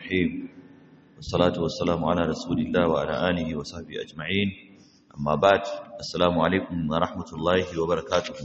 الرحيم والصلاة والسلام على رسول الله وعلى آله وصحبه أجمعين أما بعد السلام عليكم ورحمة الله وبركاته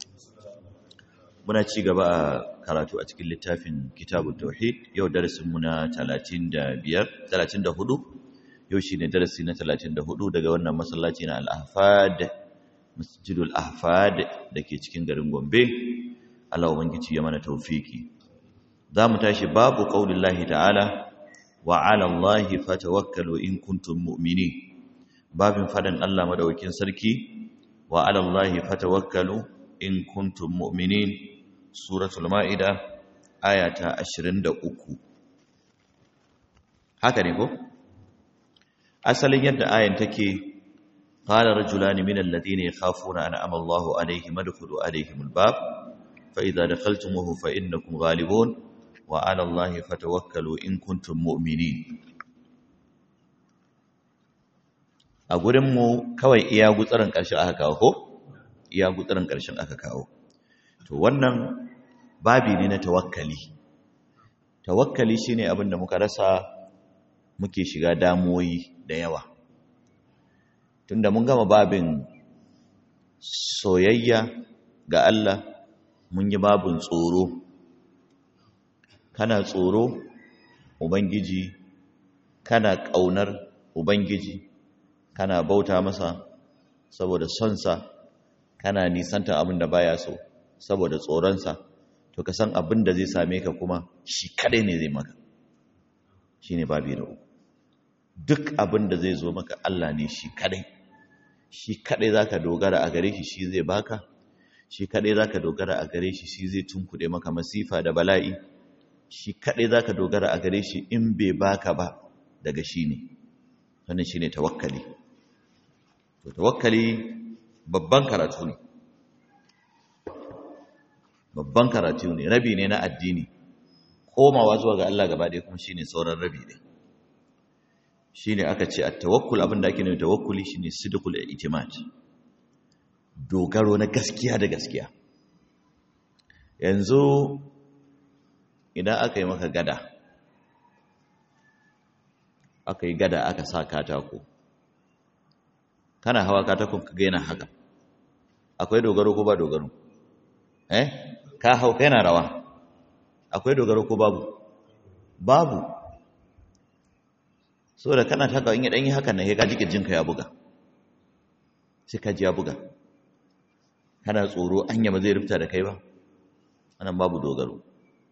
muna ci gaba a karatu a cikin littafin kitabun tauhid yau darasin mu na 35 34 yau shine darasi na 34 daga wannan masallaci na al-ahfad masjidul ahfad dake cikin garin Gombe Allah ubangiji ya mana tawfiki zamu tashi babu qaulillahi ta'ala wa 'ala Allahi fatawakkalu in kuntum mu'minin babin fadan Allah madaukakin sarki wa 'ala Allahi fatawakkalu in kuntum mu'minin suratul ma'ida aya ta 23 haka ne ko asalin yadda ayan take qala rajulani min alladhina yakhafuna an ama Allahu alayhim adkhulu alayhim albab fa idha dakhaltumuhu fa innakum ghalibun wa 'ala Allahi fatawakkalu in kuntum mu'minin a gurin mu kawai iya gutsarin karshe aka kawo ko iya gutsarin karshen aka kawo to wannan babi ne na tawakkali tawakkali shine abin da muka rasa muke shiga damuwoyi da yawa tunda mun gama babin soyayya ga Allah mun yi babin tsoro kana tsoro ubangiji kana ƙaunar ubangiji kana bauta masa saboda sonsa kana nisanta abin da baya so saboda tsoronsa to ka san abin da zai same ka kuma shi kadai ne zai maka shi ne babi da uku duk abin da zai zo maka Allah ne shi kadai shi kadai za ka dogara a gare shi shi zai baka shi kadai za ka dogara a gare shi shi zai tunkuɗe maka masifa da bala'i shi kadai za ka dogara a gare shi in bai baka ba daga shi ne wannan shi ne tawakkali to tawakkali babban karatu ne babban karatu ne rabi ne na addini komawa zuwa ga Allah gaba ɗaya kuma shine sauran rabi ne shine aka ce at-tawakkul abinda ake nufi tawakkuli shine sidqul i'timad dogaro na gaskiya da gaskiya yanzu idan aka yi maka gada aka yi gada aka sa katako kana hawa katakon ka ga yana haka akwai dogaro ko ba dogaro eh ka hau kai na rawa akwai dogaro ko babu babu so da kana taka in ya dan yi hakan nan ka ji kirjinka ya buga sai ka ji ya buga kana tsoro anya ba zai rufta da kai ba anan babu dogaro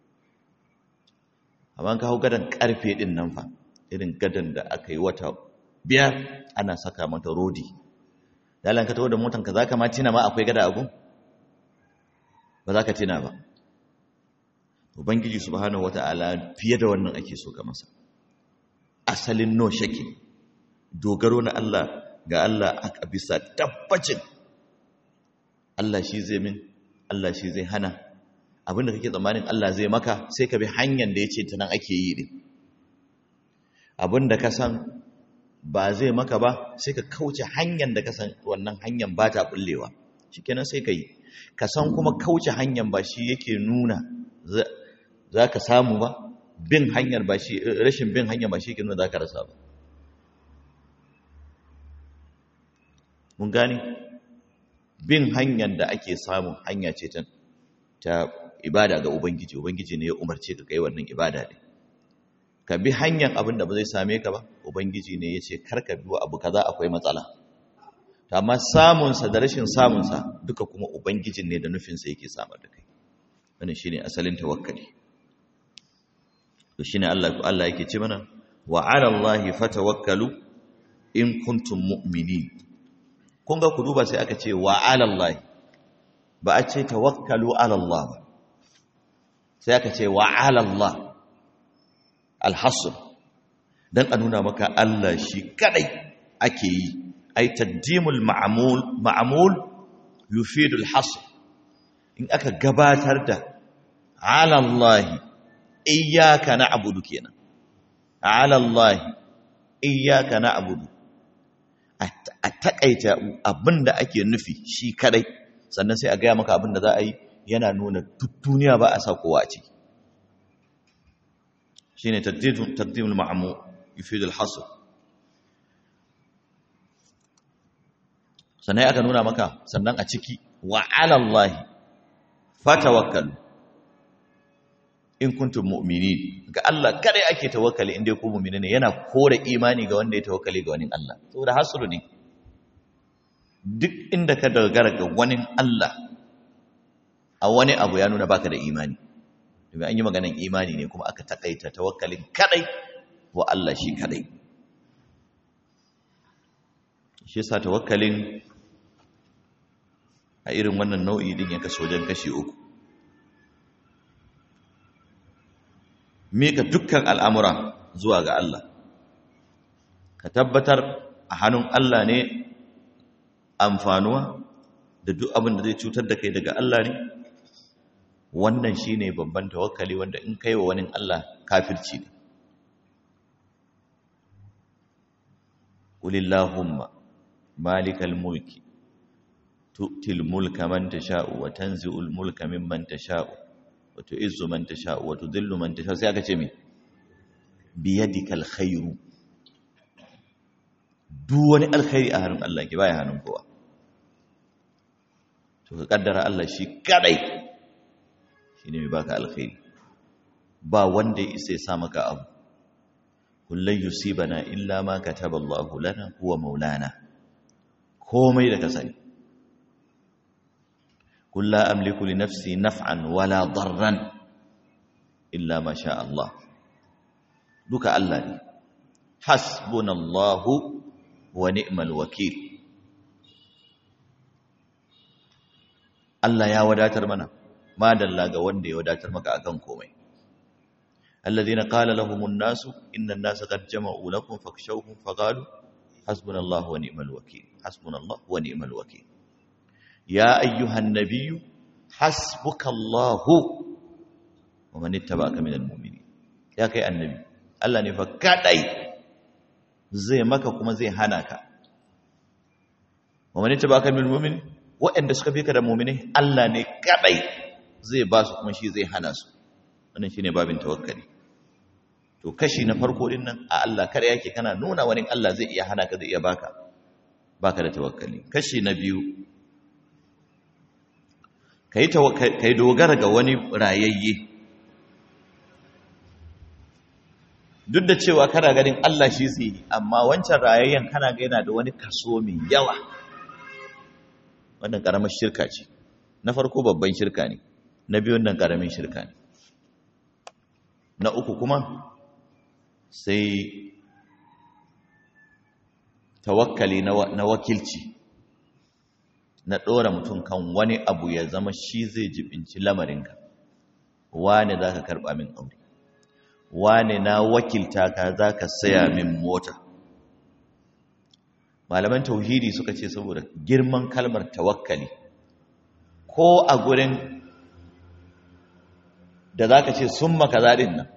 amma ka hau gadan karfe din nan fa irin gadan da aka yi wata biyar ana saka mata rodi dalan ka tawo da motan ka zaka ma tina ma akwai gada a gun ba za ka tina ba ubangiji subhanahu wata'ala fiye da wannan ake so ka masa asalin no shake dogaro na Allah ga Allah aka bisa tabbacin Allah shi zai min Allah shi zai hana abinda kake tsammanin Allah zai maka sai ka bi hanyar da yace ta nan ake yi din abinda ka san ba zai maka ba sai ka kauce hanyar da ka san wannan hanyar ba ta bullewa shikenan sai ka yi ka san kuma kauce hanyar ba shi yake nuna za ka samu ba bin hanyar ba shi rashin bin hanyar ba shi yake nuna za ka rasa ba mun gane bin hanyar da ake samun hanya ce ta ta ibada ga ubangiji ubangiji ne ya umarce ka kai wannan ibada ne ka bi hanyar abin da ba zai same ka ba ubangiji ne ya ce kar ka bi abu kaza akwai matsala amma samunsa da rashin samunsa duka kuma ubangijin ne da nufinsa yake samar da kai wannan shine asalin tawakkali to shine Allah Allah yake ce mana wa 'ala Allahi fatawakkalu in kuntum mu'minin kun ga ku duba sai aka ce wa 'ala Allahi ba a ce tawakkalu 'ala Allah ba sai aka ce wa 'ala Allah al-hasr dan a nuna maka Allah shi kadai ake yi ay taqdimul ma'mul ma'mul yufidu al-hasr in aka gabatar da ala Allah iyyaka na'budu kenan ala Allah iyyaka na'budu a takaita abinda ake nufi shi kadai sannan sai a gaya maka abinda za a yi yana nuna duk duniya ba a sa kowa a ciki shine taqdim taqdimul ma'mu yufid al-hasr sannan aka nuna maka sannan a ciki wa 'ala Allah fatawakkalu in kuntum mu'minin ga Allah kada ake tawakkali inda ku mu'mini ne yana kore imani ga wanda ya tawakkali ga wani Allah saboda hasru ne duk inda ka dogara ga wani Allah a wani abu ya nuna baka da imani domin an yi maganan imani ne kuma aka takaita tawakkalin kadai wa Allah shi kadai shi yasa tawakkalin a irin wannan nau'i din ya kaso wajen kashi uku mika dukkan al'amura zuwa ga Allah ka tabbatar a hannun Allah ne amfanuwa da duk abin da zai cutar da kai daga Allah ne wannan shi ne babban tawakkali wanda in kai wa wani Allah kafirci ne ƙulillahumma malikal mulki tu'til mulka man tasha'u wa tanzi'ul mulka mimman tasha'u wa tu'izzu man tasha'u wa tudhillu man tasha'u sai aka ce me biyadikal khairu duk wani alkhairi a hannun Allah ke baya hannun kowa to ka kaddara Allah shi kadai shine mai baka alkhairi ba wanda ya isa ya sa maka abu kullun yusibana illa ma kataballahu lana huwa maulana komai da ka sani kullu amliku li nafsi naf'an wala darran illa ma sha Allah duka Allah ne hasbunallahu wa ni'mal wakil Allah ya wadatar mana madalla ga wanda ya wadatar maka akan komai alladhina qala lahumun nasu innan nasa qad jama'u lakum fakshawhum faqalu hasbunallahu wa ni'mal wakil hasbunallahu wa ni'mal wakil ya ayyuhan nabiyyu hasbukallahu wa man ittaba'aka minal mu'minin ya kai annabi Allah ne fa kadai zai maka kuma zai hana ka wa man ittaba'aka minal mu'minin waɗanda suka fi ka da mu'mini Allah ne kadai zai ba su kuma shi zai hana su wannan shine babin tawakkali to kashi na farko din nan a Allah kare yake kana nuna wani Allah zai iya hana ka zai iya baka baka da tawakkali kashi na biyu kai kai dogara ga wani rayayye duk da cewa kana ganin Allah shi zai yi amma wancan rayayyen kana ga yana da wani kaso mai yawa wannan karamar shirka ce na farko babban shirka ne na biyun nan karamin shirka ne na uku kuma sai tawakkali na wakilci na ɗora mutum kan wani abu ya zama shi zai jibinci lamarinka wane za ka karɓa min aure wane na wakilta ka za ka saya min mota malaman tauhidi suka ce saboda girman kalmar tawakkali ko a gurin da za ka ce sun maka zaɗin nan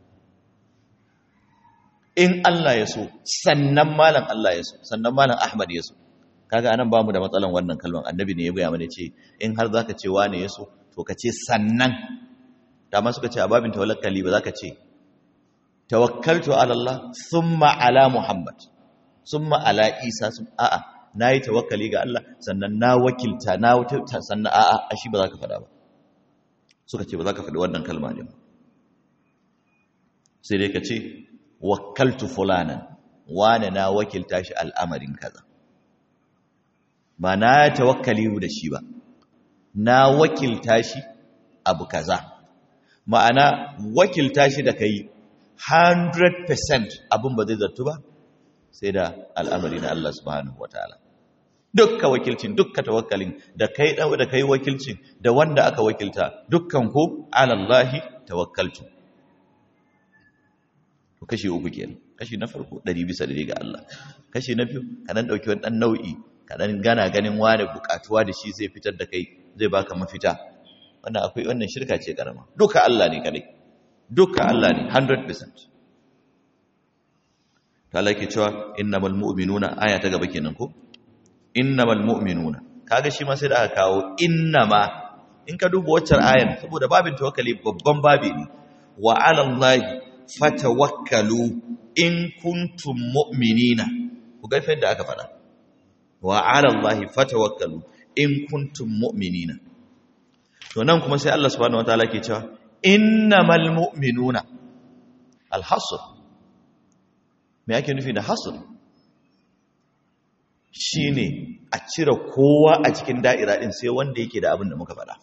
in Allah ya so sannan malam Allah ya so sannan malam Ahmad ya so kaga anan bamu da matsalan wannan kalman annabi ne ya gaya mana ce in har zaka ce wane ya so to ka ce sannan dama suka ce a babin tawakkali ba zaka ce tawakkaltu ala Allah thumma ala Muhammad thumma ala Isa a'a nayi tawakkali ga Allah sannan na wakilta na sannan a'a ashi ba za ka faɗa ba suka ce ba za ka faɗi wannan kalma ne sai dai ka ce wakkaltu fulanan wane na wakilta shi al'amarin kaza ba na tawakkali da shi ba na wakilta shi abu kaza ma'ana wakilta shi da kai 100% abin ba zai zartu ba sai da al'amari na Allah subhanahu wataala dukka wakilcin dukka tawakkalin da kai da kai wakilcin da wanda aka wakilta dukkan ku alallahi tawakkaltu to kashi uku kenan kashi na farko 100 bisa 100 ga Allah kashi na biyu ka dan dauki wani dan nau'i ka dan gana ganin wani bukatuwa da shi zai fitar da kai zai baka mafita wannan akwai wannan shirka ce karama duka Allah ne kadai duka Allah ne 100% ta Allah ke cewa innamal mu'minuna aya ta gaba kenan ko innamal mu'minuna kaga shi ma sai da aka kawo innama in ka duba waccan ayan saboda babin tawakkali babban babi ne wa 'ala Allahi fatawakkalu in kuntum mu'minina ku ga fa yadda aka faɗa wa 'ala Allahi fatawakkalu in kuntum mu'minina to nan kuma sai Allah subhanahu wataala ke cewa innamal mu'minuna al-hasr me yake nufi da hasr shine a cire kowa a cikin da'ira din sai wanda yake da abin da muka faɗa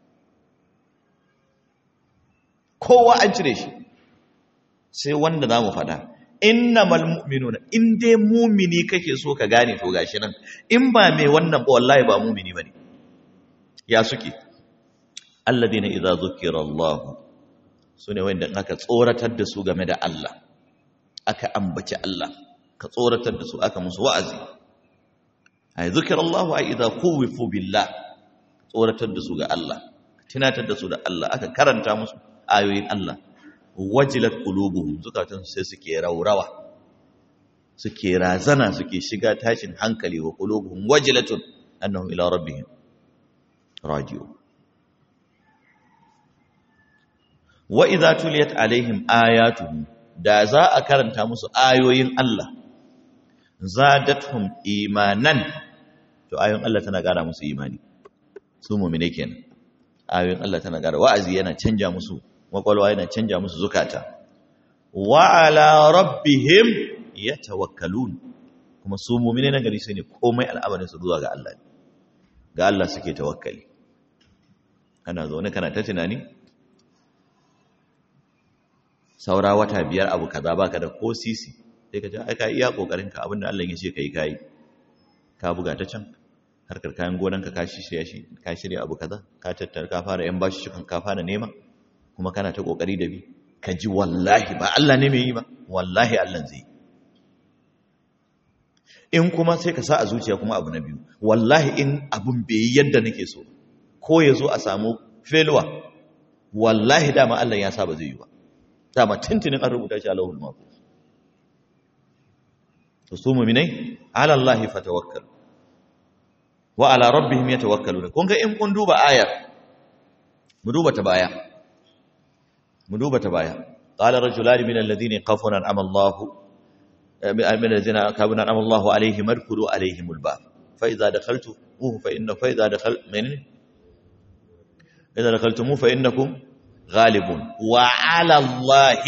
kowa an cire shi sai wanda za mu faɗa innamal mu'minuna in dai mumini kake so ka gane to gashi nan in ba mai wannan ba wallahi ba mumini bane ya suke alladina idza zukira Allah sune wanda aka tsoratar da su game da Allah aka ambaci Allah ka tsoratar da su aka musu wa'azi ay zukira Allah ay idza khuwifu billah tsoratar da su ga Allah tunatar da su da Allah aka karanta musu ayoyin Allah wajilat qulubuhum zukatan sai suke raurawa suke razana suke shiga tashin hankali wa qulubuhum wajilatun annahum ila rabbihim raji'un wa idza tuliyat alaihim ayatuhu da za a karanta musu ayoyin Allah zadatuhum imanan to ayoyin Allah tana ƙara musu imani su mu'mine kenan ayoyin Allah tana ƙara wa'azi yana canja musu makwalwa yana canja musu zukata wa ala rabbihim yatawakkalun kuma su mu'mine na gari sai ne komai al'amarin su zuwa ga Allah ne ga Allah suke tawakkali kana zaune kana ta tunani saura wata biyar abu kaza baka da ko sisi sai ka ce ai ka iya kokarin ka abinda Allah ya ce kai kai ka buga ta can harkar kayan gonan ka ka shirya shi ka shirya abu kaza ka tattara ka fara yan bashi shukan ka fara nema kuma kana ta kokari da bi ka ji wallahi ba Allah ne mai yi ba wallahi Allah zai in kuma sai ka sa a zuciya kuma abu na biyu wallahi in abun bai yi yadda nake so ko ya zo a samu failure wallahi dama Allah ya sa ba zai yi ba dama tintinin an rubuta shi a lahul mahfuz to su mu'minai ala Allah fatawakkal wa ala rabbihim yatawakkaluna kun ga in kun duba ayar mu duba ta baya mu duba ta baya qala rajulani min alladhina yaqafuna an'ama Allah من الذين كابنا أنعم الله عليهم ادخلوا عليهم الباب فإذا دخلتموه فإن فإذا دخل من إذا دخلتموه فإنكم غالبون وعلى الله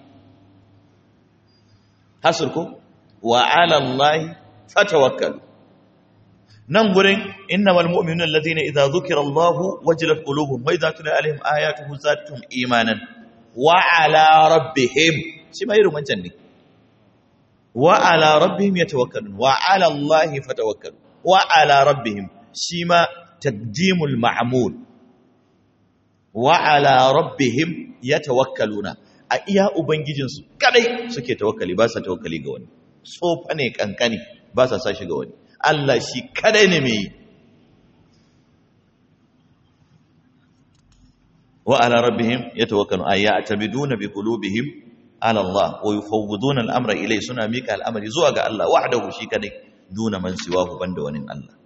حصركم وعلى الله فتوكلوا ننظر إنما المؤمنون الذين إذا ذكر الله وجلت قلوبهم وإذا تلى عليهم آياته زادتهم إيمانا وعلى ربهم شما يرو من جنة وعلى ربهم يتوكلون وعلى الله فتوكلوا وعلى ربهم شما تقديم المعمول وعلى ربهم يتوكلون a iya ubangijinsu kadai suke tawakkali ba sa tawakkali ga wani tsofa ne kankani ba sa sa shi ga wani Allah shi kadai ne mai wa ala rabbihim yatawakkalu ay ya'tabiduna bi qulubihim ala Allah wa yufawwiduna al-amra ilay suna mika al'amari zuwa ga Allah wahdahu shi kadai duna man siwahu banda wani Allah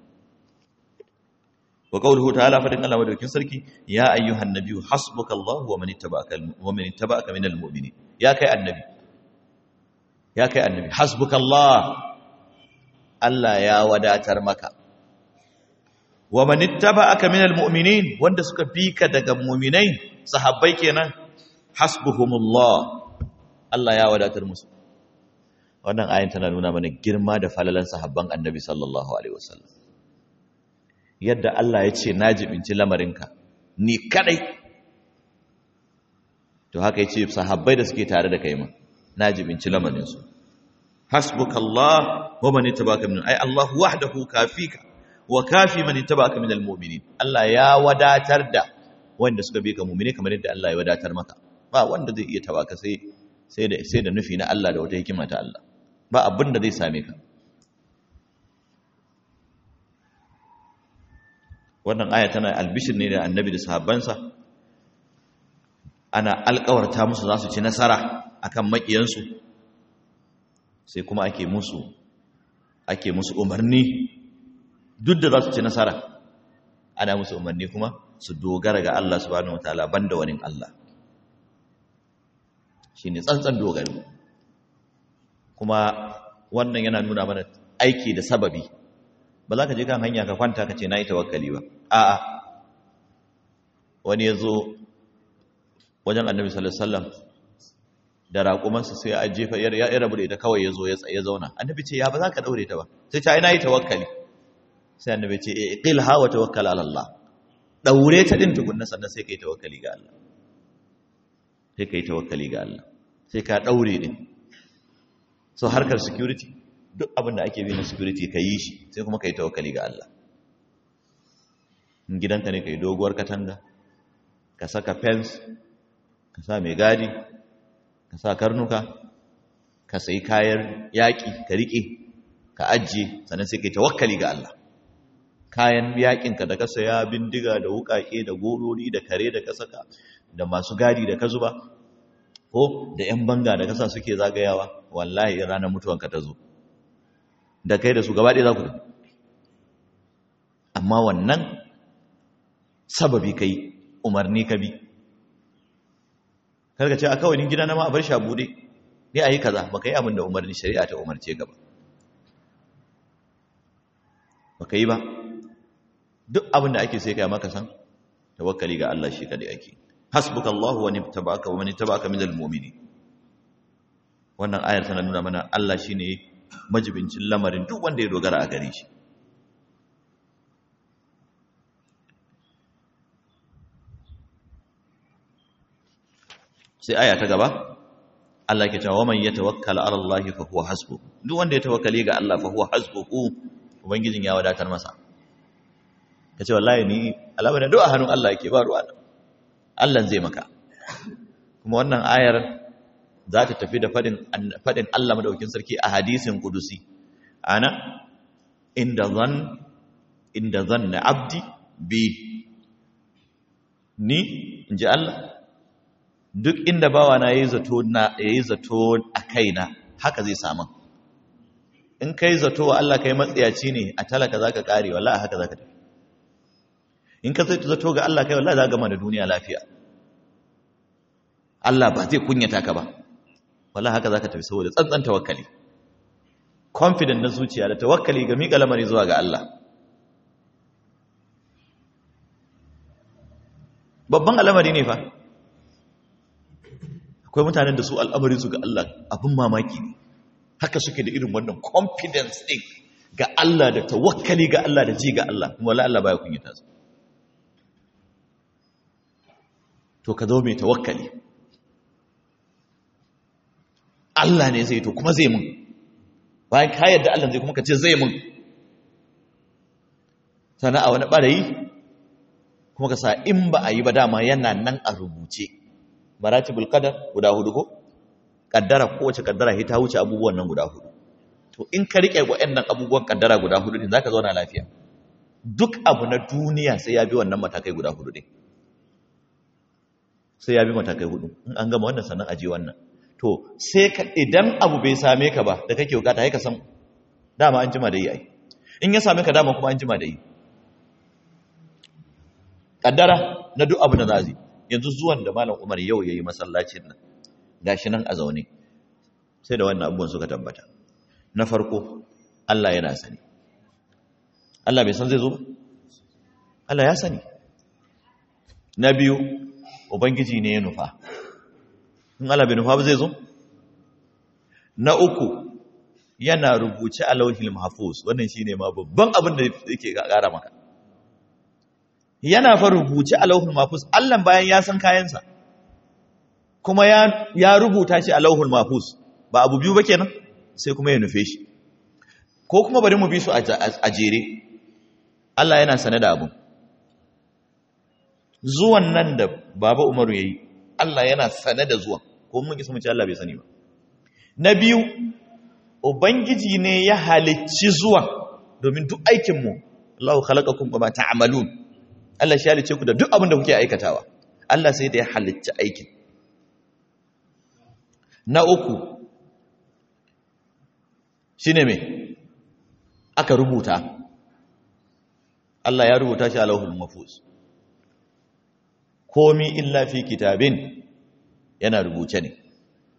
wa qawluhu ta'ala fadin Allah madaukin sarki ya ayyuhan nabiyyu hasbukallahu wa man ittaba'aka wa man ittaba'aka minal mu'minin ya kai annabi ya kai annabi hasbukallah Allah ya wadatar maka wa man ittaba'aka minal mu'minin wanda suka bi ka daga mu'minai sahabbai kenan hasbuhumullah Allah ya wadatar musu wannan ayin tana nuna mana girma da falalan sahabban annabi sallallahu alaihi wasallam yadda Allah ya ce na jibinci lamarinka ni kadai to haka ya ce sahabbai da suke tare da kai ma na jibinci lamarinsu hasbukallah wa man ittaba'aka min ay Allah wahdahu kafika wa kafi man ittaba'aka min almu'minin Allah ya wadatar da wanda suka bi ka mu'mini kamar yadda Allah ya wadatar maka ba wanda zai iya tabaka sai sai da sai da nufi na Allah da wata hikima ta Allah ba abin da zai same ka wannan aya tana albishir ne da annabi da sahabbansa ana alkawarta musu za su ci nasara akan makiyansu sai kuma ake musu ake musu umarni duk da za su ci nasara ana musu umarni kuma su dogara ga Allah subhanahu wataala banda wani Allah shine tsantsan dogaro kuma wannan yana nuna mana aiki da sababi ba za ka je kan hanya ka kwanta ka ce na yi tawakkali ba a'a wani ya zo wajen annabi sallallahu alaihi wasallam da raƙumansa sai ya jefa ya rabu da ita kawai ya zo ya zauna annabi ce ya ba za ka daure ta ba sai ta ina yi tawakkali sai annabi ce e qil ha wa tawakkal ala Allah daure ta din tukunna sannan sai kai tawakkali ga Allah sai kai tawakkali ga Allah sai ka daure din so harkar security duk abin da ake bi na security ka yi shi sai kuma kai tawakkali ga Allah in gidanka ne kai doguwar katanga ka saka fence ka sa mai gadi ka sa karnuka ka sayi kayan yaƙi ka riƙe ka ajiye sannan sai kai tawakkali ga Allah kayan yaƙinka da ka saya bindiga da wuƙaƙe da gorori da kare da ka saka da masu gadi da ka zuba ko da 'yan banga da kasa suke zagayawa wallahi ranar mutuwanka ta zo da kai da su gaba ɗaya za ku amma wannan sababi kai umarni ka bi karka ce a kawai gida na ma a bar shi a bude ne a yi kaza ba ka yi abin da umarni shari'a ta umarce ka ba ba ka yi ba duk abin da ake sai ka maka san tawakkali ga Allah shi kadai ake hasbuka Allah wa nittaba'aka wa man ittaba'aka minal mu'minin wannan ayar tana nuna mana Allah shine majibincin lamarin duk wanda ya dogara a gare shi sai aya ta gaba Allah ke cewa man yatawakkala ala Allah fa huwa hasbuh duk wanda ya tawakkali ga Allah fa huwa hasbuhu ubangijin ya wadatar masa kace wallahi ni alama da du'a hannun Allah yake ba ruwa Allah zai maka kuma wannan ayar za ta tafi da fadin fadin Allah madaukin sarki a hadisin kudusi ana inda zan inda zanna abdi bi ni inji Allah duk inda bawa na yayi zato na yayi zato a kaina haka zai samu in kai zato wa Allah kai matsiyaci ne a talaka zaka kare wallahi haka zaka tafi in ka zai zato ga Allah kai wallahi zaka gama da duniya lafiya Allah ba zai kunyata ka ba wallahi haka zaka tafi saboda tsantsan tawakkali confident na zuciya da tawakkali ga miƙa lamari zuwa ga Allah babban al'amari ne fa akwai mutanen da su al'amarinsu ga Allah abin mamaki ne haka suke da irin wannan confidence ɗin ga Allah da tawakkali ga Allah da ji ga Allah kuma wala Allah baya kunyata su to ka zo mai tawakkali Allah ne zai to kuma zai mun bayan ka yadda Allah zai kuma ka ce zai mun sana a wani ɓarayi kuma ka sa in ba a yi ba dama yana nan a rubuce maratibul qadar guda hudu ko kaddara kowace kaddara ta wuce abubuwan nan guda hudu to in ka rike waɗannan abubuwan kaddara guda hudu din zaka zauna lafiya duk abu na duniya sai ya bi wannan matakai guda hudu din sai ya bi matakai hudu in an gama wannan sannan aje wannan to sai ka idan abu bai same ka ba da kake bukata sai ka san dama an jima da yi ai in ya same ka dama kuma an jima da yi kaddara na duk abu na zazi yanzu zuwan da malam umar yau ya yi masallacin nan gashi nan a zaune sai da wannan abubuwan suka tabbata na farko Allah yana sani Allah bai san zai zo Allah ya sani na biyu ubangiji ne ya nufa in Allah bai nufa ba zai zo na uku yana rubuce a lauhil mahfuz wannan shine ma babban abin da yake kara maka yana fa rubuce a lauhul mahfuz Allah bayan ya san kayansa kuma ya ya rubuta shi a lauhul mahfuz ba abu biyu ba kenan sai kuma ya nufe shi ko kuma bari mu bi su a jere Allah yana sane da abu zuwan nan da baba Umaru yayi Allah yana sane da zuwan ko mun kisa mu ce Allah bai sani ba na biyu ubangiji ne ya halicci zuwan domin duk aikin mu Allahu khalaqakum wa ma ta'malun Allah shi halice ku da duk abin da kuke aikatawa Allah sai da ya halicci aikin na uku shine me aka rubuta Allah ya rubuta shi a lauhul mahfuz komi illa fi kitabin yana rubuce ne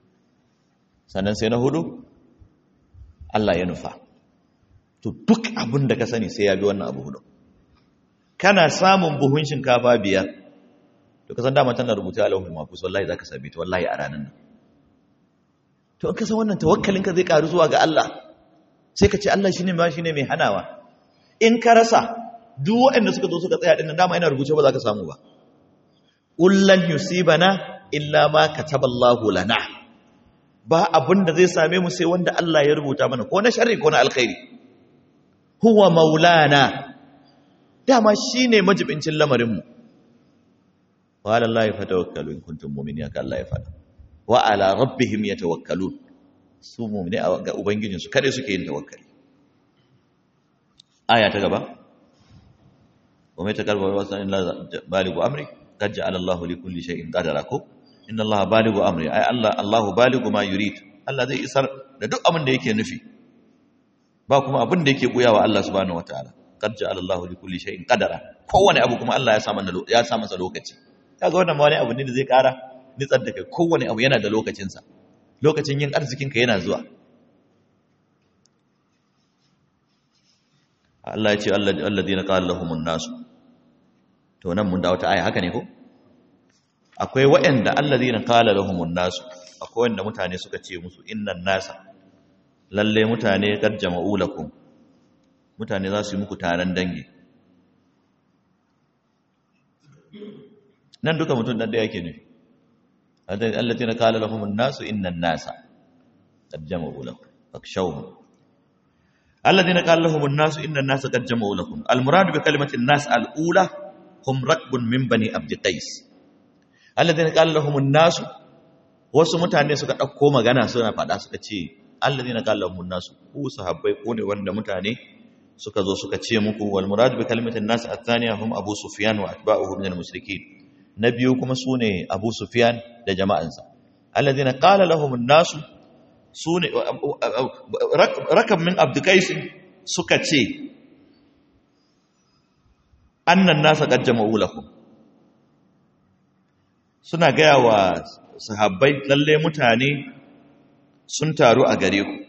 sannan sai na hudu Allah ya nufa to duk abin da ka sani sai ya bi wannan abu hudu kana samun buhun shinkafa biyar to ka san dama tana rubuta a lauhul mahfuz wallahi zaka same ta wallahi a ranar nan to in ka san wannan tawakkalin ka zai karu zuwa ga Allah sai ka ce Allah shine ma shine mai hanawa in ka rasa duk waɗanda suka zo suka tsaya din dama yana rubuce ba za ka samu ba ullan yusibana illa ma kataballahu lana ba abin da zai same mu sai wanda Allah ya rubuta mana ko na sharri ko na alkhairi huwa maulana dama shine majibincin lamarin mu wa ala allahi fatawakkalu in kuntum mu'minin ka Allah ya fada wa ala rabbihim yatawakkalun su mu'mini ga ubangijin su kare suke yin tawakkali aya ta gaba wa mai takarba wa sanin la baligu amri qad ja'ala Allahu li kulli shay'in qadara ko inna allaha baligu amri ai Allah Allahu baligu ma yurid Allah zai isar da duk abin da yake nufi ba kuma abin da yake buyawa Allah subhanahu wataala qad ja'ala Allahu li kulli shay'in qadara kowane abu kuma Allah ya sa mana ya sa masa lokaci kaga wannan ma wani abu ne da zai kara nitsar da kai kowane abu yana da lokacin sa lokacin yin arzikin ka yana zuwa Allah ya ce alladheena qala lahumun nas to nan mun da wata aya haka ne ko akwai waɗanda allazina qala lahumun nas akwai wanda mutane suka ce musu innan nasa lalle mutane qad jama'u lakum mutane za su yi muku taron dangi nan duka mutum dan da yake ne allazina qala lahumun nas innan nasa qad jama'u lakum fakshawhum الذين قال لهم الناس إن الناس قد جمعوا لكم المراد بكلمة الناس الأولى هم ركب من بني عبد قيس الذين قال لهم الناس wasu mutane suka ɗauko magana suna faɗa suka ce alladhina qala lahum an-nas ku sahabbai ku ne wanda mutane suka zo suka ce muku wal murad bi kalimatin nas athaniya hum abu sufyan wa atba'uhu min al-mushrikeen na biyu kuma sune abu sufyan da jama'ansa alladhina qala lahum an-nas su ne rakab min abdukaisin suka ce annan nasa ƙajjama ulakum suna gaya wa sahabbai lalle mutane sun taru a gare ku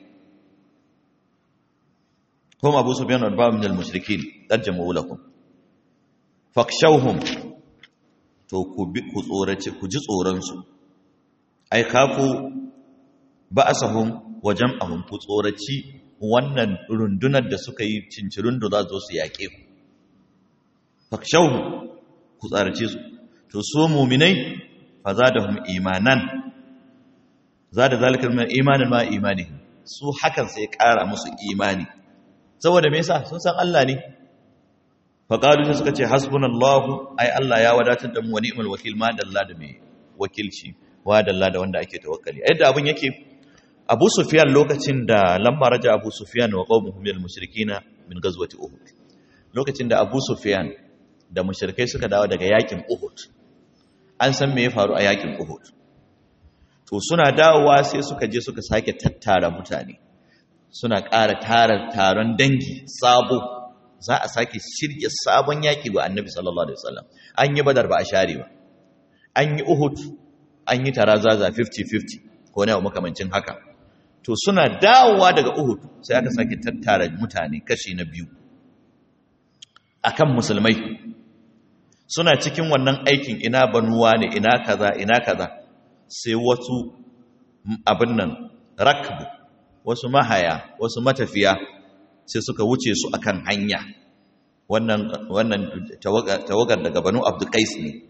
kuma abu su biyan arba min al-mushrikin ƙajjama ulakum fakshauhum to ku tsorace ku ji tsoronsu ai kafu ba'asahum wa jam'ahum ku tsoraci wannan rundunar da suka yi cincirin da za su yaƙe ku fakshauhu ku tsarace su to so muminai fa zadahum imanan zada zalika min imanin ma imani su hakan sai ƙara musu imani saboda me yasa sun san Allah ne fa qalu sai suka ce hasbunallahu ai Allah ya wadatar da mu wa ni'mal wakil ma dalla da mai wakilci wa dalla da wanda ake tawakkali yadda abun yake abu sufiyan lokacin da lamma raja abu sufiyan wa qawmuhum minal mushrikina min ghazwati uhud lokacin da abu sufiyan da mushrikai suka dawo daga yakin uhud an san me ya faru a yakin uhud to suna dawowa sai suka je suka sake tattara mutane suna ƙara tara taron dangi sabo za a sake shirya sabon yaki ga annabi sallallahu alaihi wasallam an yi badar ba a share ba an yi uhud an yi tarazaza 50-50 ko ne makamancin haka to suna dawowa daga Uhud sai aka sake tattara mutane kashi na biyu akan musulmai suna cikin wannan aikin ina banuwa ne ina kaza ina kaza sai wasu abin nan rakbu wasu mahaya wasu matafiya sai suka wuce su akan hanya wannan wannan tawagar daga banu abdulkais ne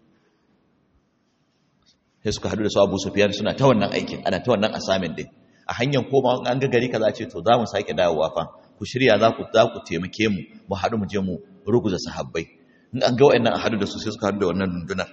sai suka hadu da su abu sufiyan suna ta wannan aikin ana ta wannan assignment din a hanyar koma an ga gari kaza ce to za mu sake dawowa fa ku shirya za ku za ku taimake mu mu haɗu mu je mu ruguza sahabbai in an ga wa'annan a haɗu da su sai suka haɗu da wannan rundunar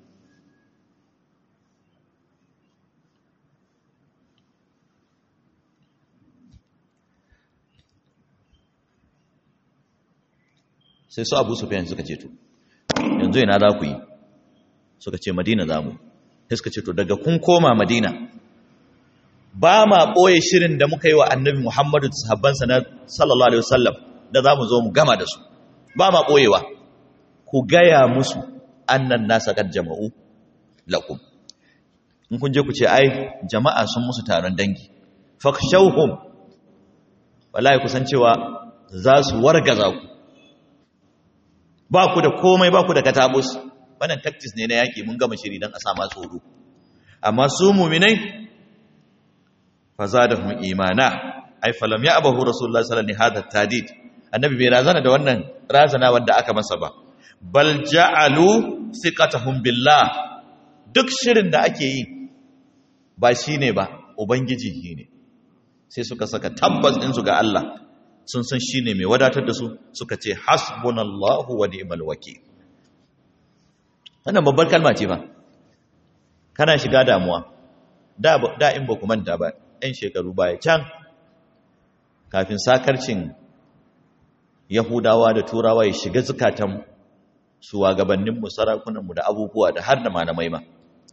sai su abu sufiyan suka ce to yanzu ina za ku yi suka ce madina za mu sai suka ce to daga kun koma madina ba ma ɓoye shirin da muka yi wa annabi Muhammadu da sahabbansa na sallallahu Alaihi wasallam da za mu zo mu gama da su ba ma ɓoyewa ku gaya musu annan nasa kan jama'u lakum in kun je ku ce ai jama'a sun musu taron dangi fakshauhum wallahi kusan cewa za su wargaza ku ba ku da komai ba ku da katabus wannan tactics ne na yaki mun gama shiri don a sama tsoro amma su muminai fazadahum imana ai falam ya abahu rasulullah sallallahu alaihi wasallam tadid annabi bai razana da wannan razana wanda aka masa ba bal ja'alu thiqatahum billah duk shirin da ake yi ba shine ba ubangiji ne sai suka saka tabbas din su ga Allah sun san shine mai wadatar da su suka ce hasbunallahu wa ni'mal wakeel wannan babbar kalma ce ba kana shiga damuwa da da in ba ku manta ba ɗan shekaru baya can kafin sakarcin yahudawa da turawa ya shiga zukatan shugabanninmu sarakunanmu da abubuwa da har da malamai ma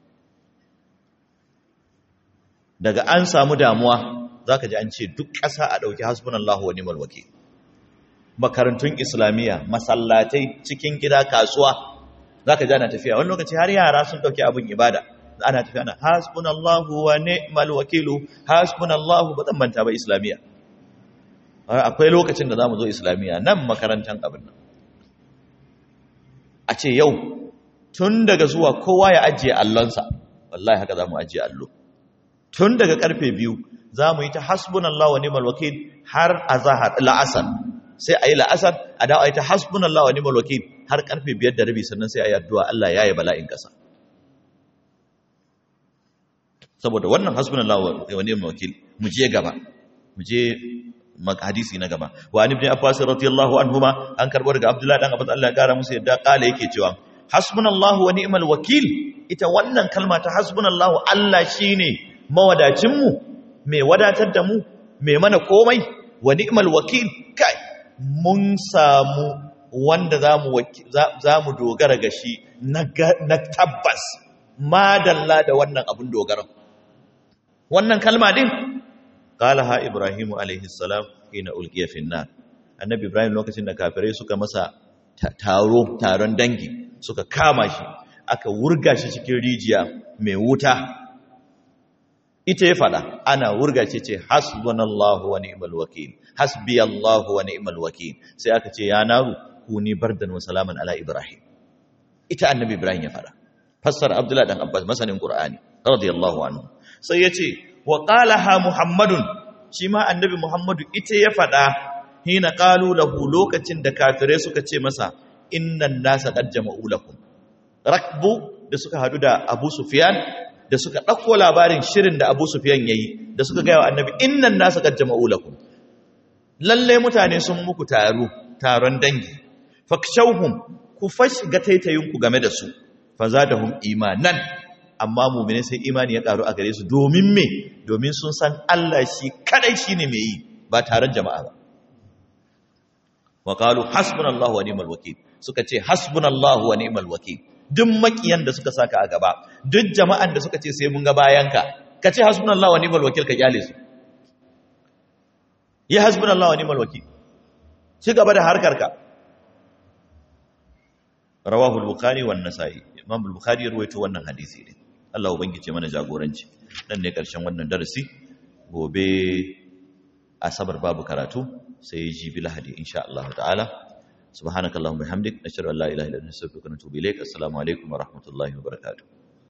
daga an samu damuwa za ka ji an ce duk ƙasa a ɗauki hasbunallahu wa ni'mal wakil makarantun islamiyya masallatai cikin gida kasuwa za ka ji ana tafiya wani lokaci har yara sun ɗauki abin ibada ana tafiya ana hasbunallahu wa ni'mal wakilu hasbunallahu ba zan manta ba islamiyya akwai lokacin da zamu zo islamiyya nan makarantar abin nan a ce yau tun daga zuwa kowa ya ajiye allonsa wallahi haka zamu ajiye allo tun daga karfe biyu zamu yi ta hasbunallahu wa ni'mal wakil har azhar la'asar sai ayi la'asar a dawo ayi ta hasbunallahu wa ni'mal wakil har karfe biyar da rabi sannan sai ayi addu'a Allah ya yi bala'in kasa saboda wannan hasbunallahu wa ni'mal wakil mu je gaba mu je hadisi na gaba wa an ibn abbas radiyallahu anhuma an karbo daga abdullahi dan abbas Allah ya kara musu yadda kala yake cewa hasbunallahu wa ni'mal wakil ita wannan kalma ta hasbunallahu Allah shine mawadacin mu mai wadatar da mu mai mana komai wa ni'mal wakil kai mun samu wanda zamu zamu dogara ga shi na tabbas madalla da wannan abun dogara wannan kalma din qalaha ibrahimu alaihi salam hina ulqiya fi nar annabi ibrahim lokacin da kafirai suka masa taro taron dangi suka kama shi aka wurga shi cikin rijiya mai wuta ita ya fada ana wurga shi ce hasbunallahu wa ni'mal wakil hasbiyallahu wa ni'mal wakil sai aka ce ya naru kuni bardan wa salaman ala ibrahim ita annabi ibrahim ya fada fassara abdullahi dan abbas masanin qur'ani radiyallahu anhu sai ya ce wa qalaha muhammadun shi ma annabi muhammadu ita ya faɗa hina qalu lahu lokacin da kafirai suka ce masa innan nasa qad jama'u lakum rakbu da suka hadu da abu sufyan da suka ɗauko labarin shirin da abu sufyan yayi da suka gaya wa annabi innan nasa qad jama'u lakum lalle mutane sun muku taro taron dangi fakshawhum ku fash ga taitayinku game da su fazadahum imanan amma mumine sai imani ya karu a gare su domin me domin sun san Allah shi kadai shine mai yi ba taron jama'a ba wa qalu hasbunallahu wa ni'mal wakeel suka ce hasbunallahu wa ni'mal wakeel duk makiyan da suka saka a gaba duk jama'an da suka ce sai mun ga bayanka ka ce hasbunallahu wa ni'mal wakeel ka kyale su yi hasbunallahu wa ni'mal wakeel ci gaba da harkarka rawahu al-bukhari wan nasa'i imam al-bukhari ya rawaito wannan hadisi ne Allah ubangije mana jagoranci dan ne karshen wannan darasi gobe asabar babu karatu sai jibi lahadi insha Allah ta'ala subhanakallahumma bihamdik nashhadu an la ilaha illa anta astaghfiruka wa atubu ilaik assalamu alaikum wa rahmatullahi wa barakatuh